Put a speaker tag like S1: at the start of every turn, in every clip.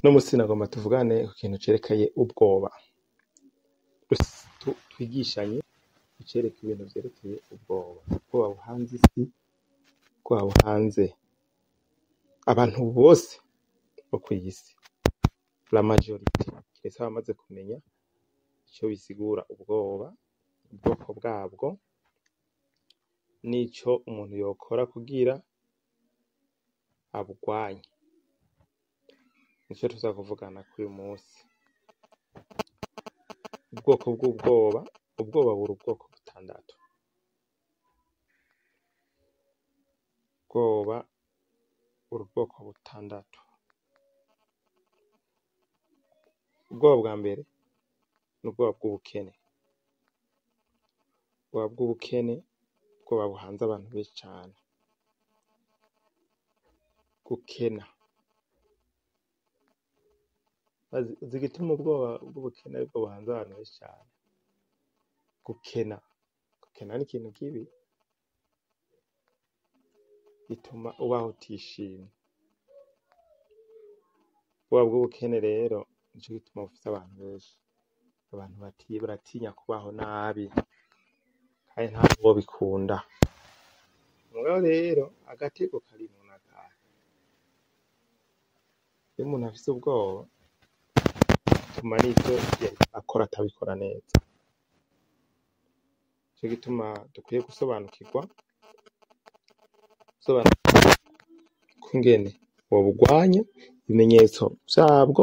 S1: Uno musi nagomba tuvugane ku kintu cerekeye ubwoba, twigishanye icereka ibintu vyerekeye ubwoba, ubwoba buhanze isi, ubwoba buhanze abantu bose bo kw'isi, la majorite kiretse abamaze kumenya ico bisigura ubwoba, ubwoko bwabwo, n'ico umuntu yokora kugira abugwanye, nico tuza kuvugana k'uyu musi. Ubwoko bw'ubwoba, ubwoba buri ubwoko butandatu, ubwoba buri ubwoko butandatu. Ubwoba bwa mbere ni ubwoba bw'ubukene, ubwoba bw'ubukene, ubwoba buhanze abantu benshi cane, gukena. Uzi igituma ubwoba bw'ubukene aribwo buhanze abantu benshi cane? Gukena, gukena ni ikintu kibi, gituma ubaho utishimye. Ubwoba bw'ubukene rero nico gituma bufise abantu benshi, abantu baratinya kubaho nabi kandi ntawobikunda. Mugabo rero agatego karimwo n'akahe? Iyo umuntu afise ubwoba bituma n'ivyo yariko arakora atabikora neza, nico gituma dukwiye gusobanukirwa, gusobanukirwa ukungene wobugwanya, ibimenyetso vyabwo,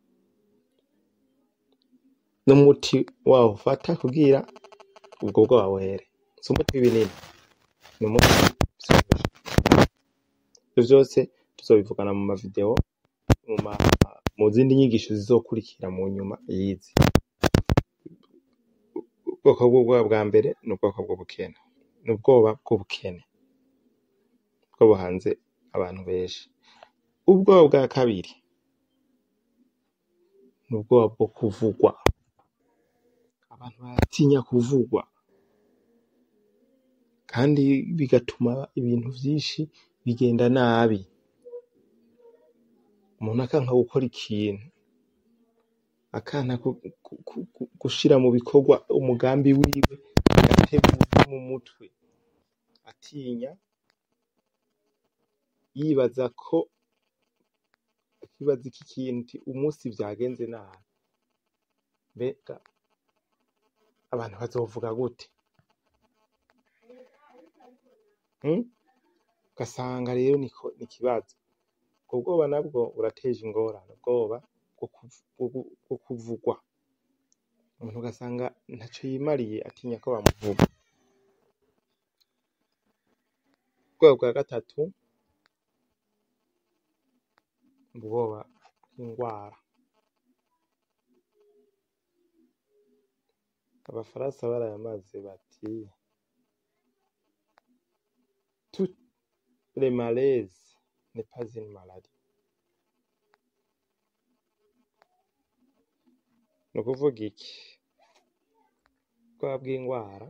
S1: n'umuti wawo ufata kugira ubwo bwoba buhere. Si umuti w'ibinini, ni umuti vyoroshe. Ivyo vyose tuzobivugana mu ma video, mu zindi nyigisho zizokurikira mu nyuma y'izi. Ubwoko bw'ubwoba bwa mbere ni ubwoko bw'ubukene, ni ubwoba bw'ubukene, nibwo buhanze abantu benshi. Ubwoba bwa kabiri ni ubwoba bwo kuvugwa, abantu baratinya kuvugwa, kandi bigatuma ibintu vyinshi bigenda nabi. Umuntu akanka gukora ikintu, akanka gushira mu bikorwa umugambi wiwe, agateguza mu mutwe, atinya, yibaza ko, akibaza iki kintu umusi vyagenze nabi, mbega abantu bazovuga gute? Ugasanga rero ni ikibazo. Ubwo bwoba nabwo burateje ingorane, ubwoba bwo kuvugwa. Umuntu ugasanga ntaco yimariye atinya ko bamuvuga. Ubwoba bwa gatatu ni ubwoba bw'ingwara. Abafaransa barayamaze bati tout le malaise n'est pas une maladie. Ni ukuvuga iki? Ubwoba bw'ingwara,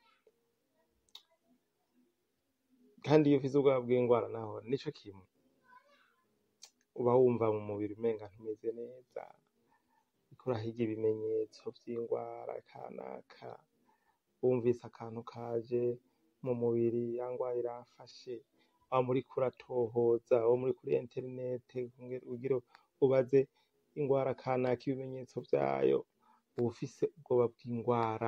S1: kandi iyo ufise ubwoba bw'ingwara naho nico kimwe, uba wumva mu mubiri umenga ntumeze neza, uriko urahiga ibimenyetso vy'ingwara kanaka, wumvise akantu kaje mu mubiri, ya ngwara iramfashe, wama uriko uratohoza, wama uri kuri interinete kugira ubaze ingwara kanaka ibimenyetso vyayo, uba ufise ubwoba bw'ingwara.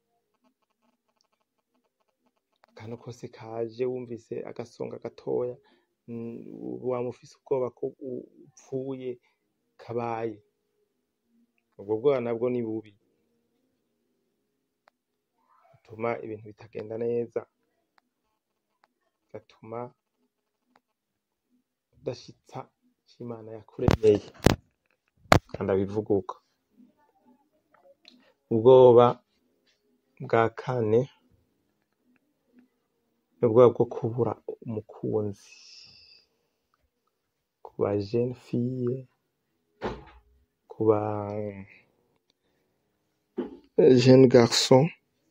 S1: Akantu kose kaje wumvise agasonga gatoya, wama ufise ubwoba ko upfuye kabaye. Ubwo bwoba nabwo ni bubi, butuma ibintu bitagenda neza, bigatuma udashitsa ico Imana yakuremeye, kandi abivuga uko. Ubwoba bwa kane ni ubwoba bwo kubura umukunzi, ku ba jeune fille, ku ba jeune garçon,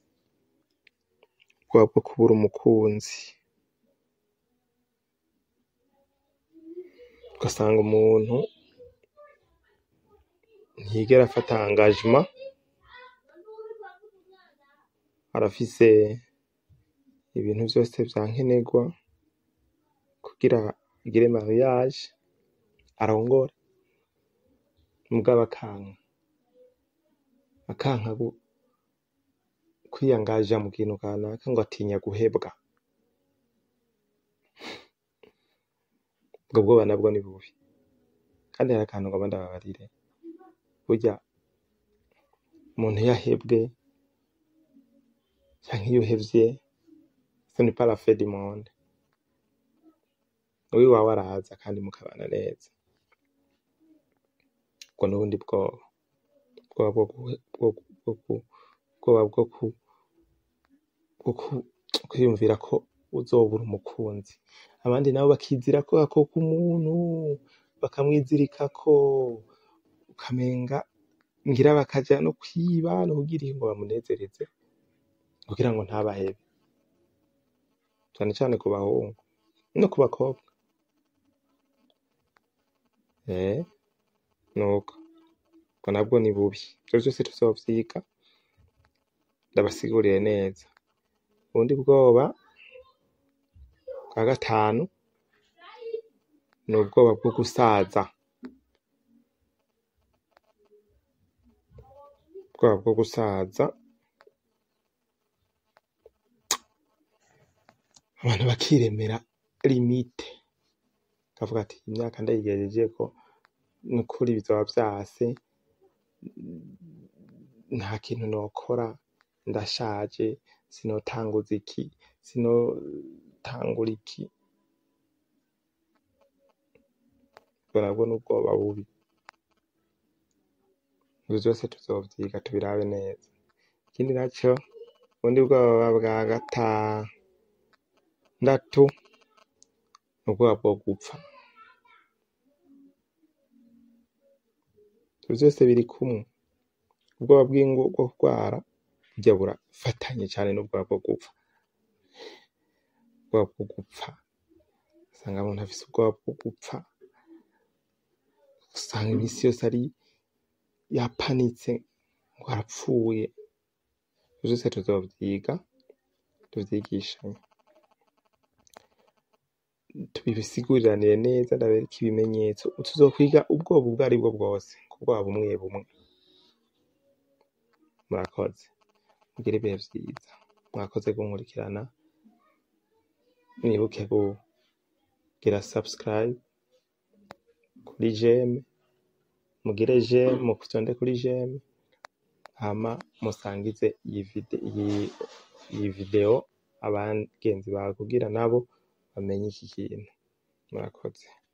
S1: ubwoba bwo kubura umukunzi. Ugasanga umuntu ntiyigera afata engagement arafise ibintu vyose vyankenerwa kugira agire mariage arongore mugabo akanka akanka gu- kwiyangaja mu kintu kanaka ngo atinya guhebwa ubwo bwoba nabwo ni bubi kandi hari akantu ngomba ndababarire burya umuntu iyo ahebwe canke iyo uhevye ce n'est pas la fin du monde uwiwawe araza kandi mukabana neza ubwo n'ubundi bwoba ubwoba bwo guhe- bwo gu- bwo gu- ubwoba bwo ku- bwo ku- kwiyumvira ko uzobura umukunzi abandi nabo bakizirako ako k'umuntu bakamwizirikako ukamenga ngira bakaja no kwiba no kugira ngo bamunezereze kugira ngo ntabahebe cane cane ku bahungu no ku bakobwa eh nuko ubwo nabwo ni bubi ivyo vyose tuzovyiga ndabasigurire neza ubundi bwoba bwa gatanu ni ubwoba bwo gusaza ubwoba bwo gusaza abantu bakiremera limite kavuga ati imyaka ndayigejejeko nukuri bizoba vyase nta kintu nokora ndashaje sinotanguza iki sinotangura iki ubwo nabwo ni ubwoba bubi ivyo vyose tuzovyiga tubirabe neza ikindi naco ubundi bwoba bwa gatandatu ni ubwoba bwo gupfa ivyo vyose biri kumwe ubwoba bw'ingo bwo kurwara burya burafatanye cane n'ubwoba bwo gupfa ubwoba bwo gupfa usanga umuntu afise ubwoba bwo gupfa usanga imisi yose ari yapanitse ngo arapfuye ivyo vyose tuzovyiga tuvyigishanye tubisiguriranire neza ndabereke ibimenyetso tuzokwiga ubwoba ubwo aribwo bwose ku bwoba bumwe bumwe murakoze mugire ibihe vyiza mwakoze kunkurikirana mwibuke kugira subscribe kuri jeme mugire jeme muvyonde kuri jeme hama musangize iyi vide iyi iyi video abagenzi bawe kugira nabo bamenye iki kintu murakoze